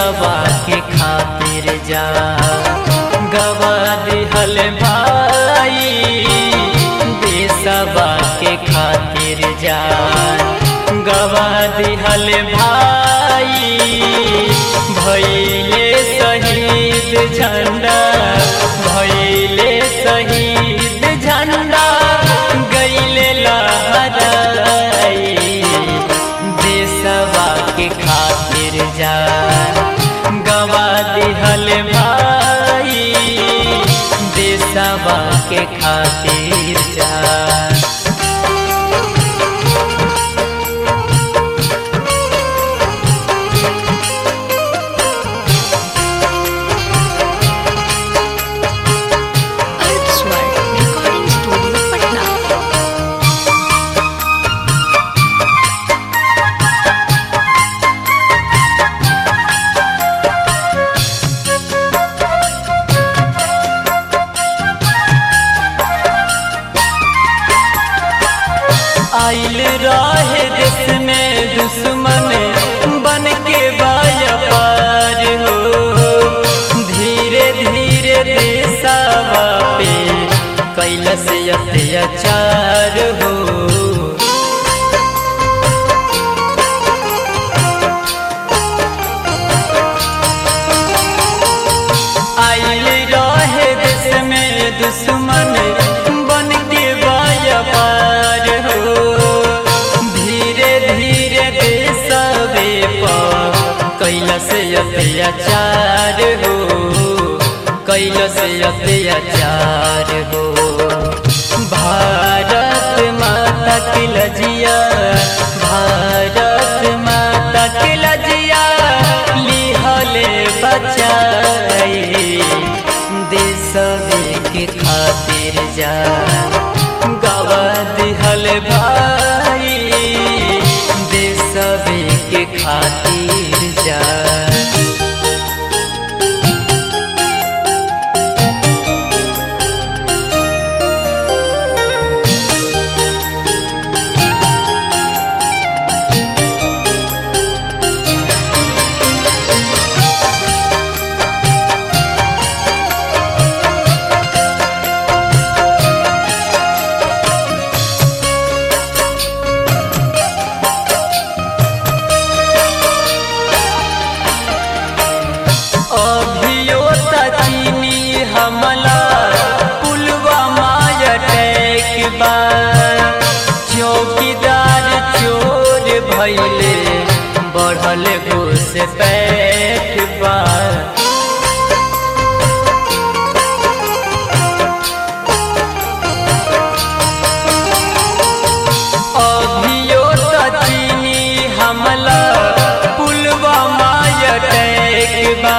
देशवा के खातिर जा गवा दिहल भाई देशवा के खातिर जा गवा दिहल भाई भैले शहीद झंडा भैले शहीद झंडा गैले लहराई देशवा के खातिर जा गवा दिहल भाई देशवा के खातिर जा अर्थ स्वर रिकॉर्डिंग स्टूडियो पटना आइल रहे देश में दुश्मन बन के व्यापार हो धीरे धीरे देशवा पे कैलस अत्याचार हो आइल रहे देश में दुश्मन बन के व्यापार हो धीरे धीरे देशवे पर कैलस अत्याचार हो कैलस अत्याचार हो भारत माता की लजिया भारत माता की लजिया लिहले बचाई देशवे के खातिर जा गवा दिहल भाई देशवे के खातिर जा अभियो चीनी हमला पुलवामा अटैक बा चौकीदार चोर भैले बढ़ल घुस पैठ बा अभियो चीनी हमला पुलवामा अटैक बा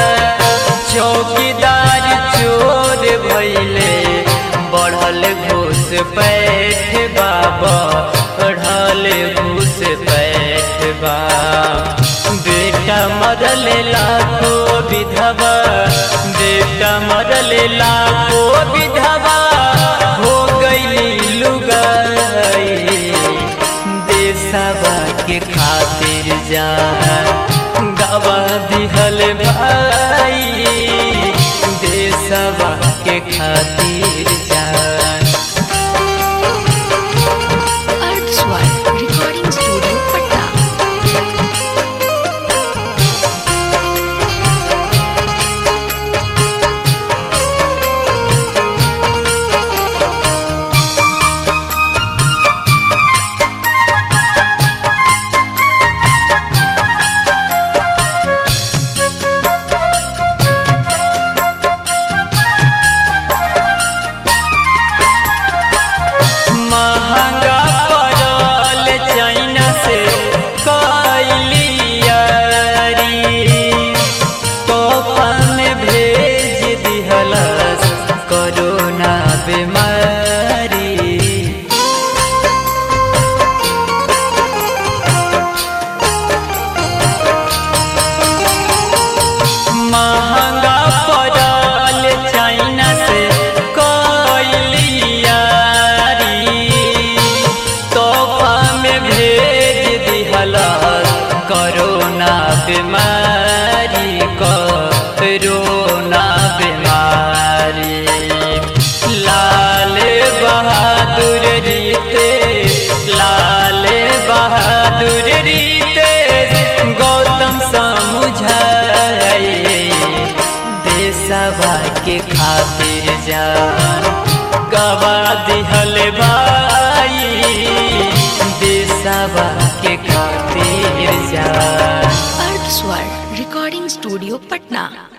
चौकीदार चोर भैले बढ़ल घूस पैठ बाबा बढ़ल घूस पैठ बा बेटा मरल लाखो विधवा बेटा मरल लाखो विधवा हो गई लुगाई देशवा के खातिर जा गवा दिहल भाई देशवा के खातिर जा अर्थ स्वर रिकॉर्डिंग स्टूडियो पटना कोरोना बीमारी लाल बहादुर रीते लाल बहादुर रीते गौतम समुझाई देशवा के खातिर जान गवा दिहल भाई देशवा के खातिर जान अर्थ स्वर रिकॉर्डिंग स्टूडियो पटना